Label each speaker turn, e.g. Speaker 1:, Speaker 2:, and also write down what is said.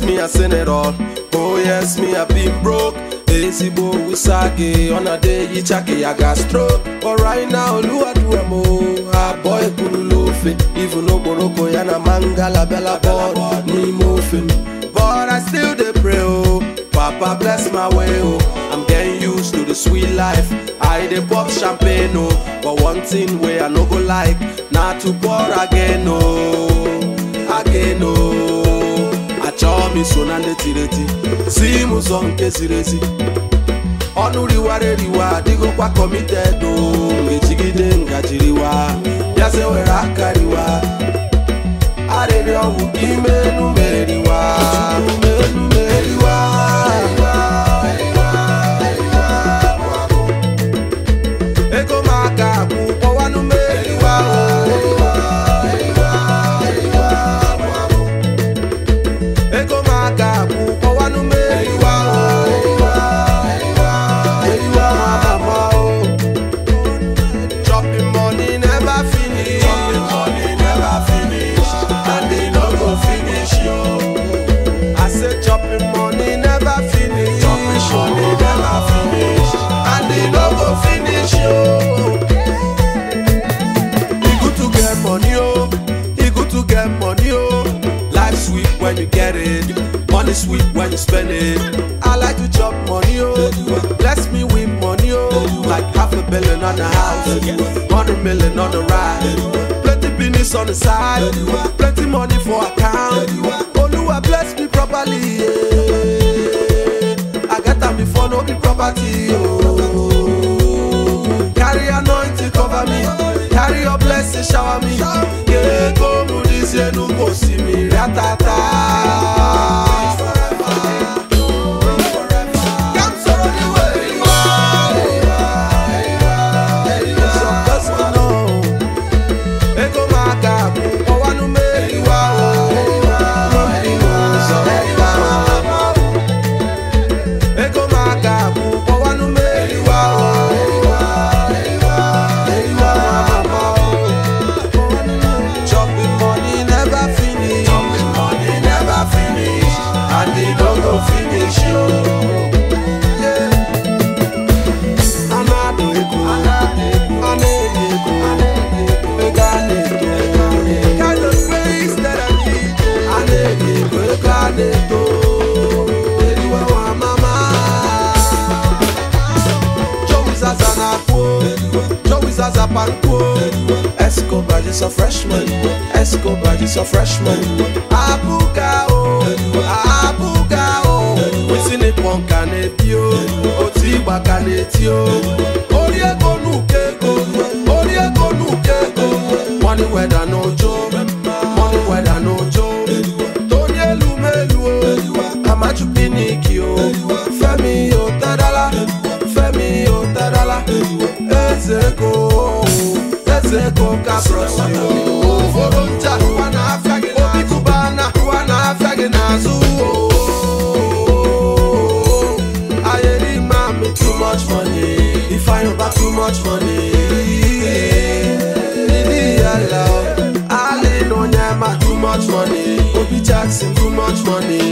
Speaker 1: yes, me I seen it all. Oh yes, me I been broke. Ezigbo usage on a day yichake I got stroke. But right now, Lua do a mo. A boy kuru lofe. Even Oboroko yana mangala bella board. Ni mofin. But I still dey pray oh. Papa bless my way oh. I'm getting used to the sweet life. I dey pop champagne oh. But one thing where I no go like, not to pour again oh. Again oh. achọọ m iso na ndị tiri eti si m ụzọ nke ziri ezi ọnụ riwara eriwa adịghịkwa kọmited o ngejigide ngajiriwa bịaze were aka riwa arịrị ọgwụ ka ime enu meriwa enu meriwa ego m aka akwụ kpọwanụ meriwa ego m aka akwụ kpọwanụ meriwa meriwa mama o chopping money never finish chopping money never finish and they no go finish yo i say chopping money never finish chopping money never finish and they no go finish yo. E good to get money, oh. E good to get money, oh. Life sweet when you get it. Money sweet when you spend it. I like to chop money, oh. Bless me with money, oh. Like half a billion on the house, hundred million on the ride. Plenty business on the side, plenty money for account. Oluwa bless me properly, yeah. I get them before no be property, oh. Carry anointing cover me. Carry your blessing shower me. Yeah, go this year no go see me. Ratata. Come sorrow the way you are. So bless me now. Ego maka bụ ọwanụ meriwa o. Nwampi n'ụzọ Ego maka bụ ọwanụ meriwa o. Chopping money never finish. Chopping money never finish. And they don't go finish you. Yeah. Anado ego. Anado ego. Ego aneto. Kind of space that I need. Anado ego. Ego aneto. Eriwa wa mama. Joey Zaza na kwo Joey Zaza pan kwo Escobar is a freshman Escobar is a freshman Abuga o Abuga o Wisi ni pọnka na-ebi o Otu ịgba ka na-eti o Ori ego n'uke ego Ori ego n'uke ego Money weda n'ojo Money weda n'ojo Tony elu melu o Amaju piniki o Femi o tadala Femi o tadala Ezeko Ezeko kaprosi o Foro ncha Ụwa na-afịa gị n'azụ Obi kubana Ụwa na-afịa gị n'azụ o Ayeri mami too much money If I over too much money Didi yala o Ali no nyama too much money Obi Jackson too much money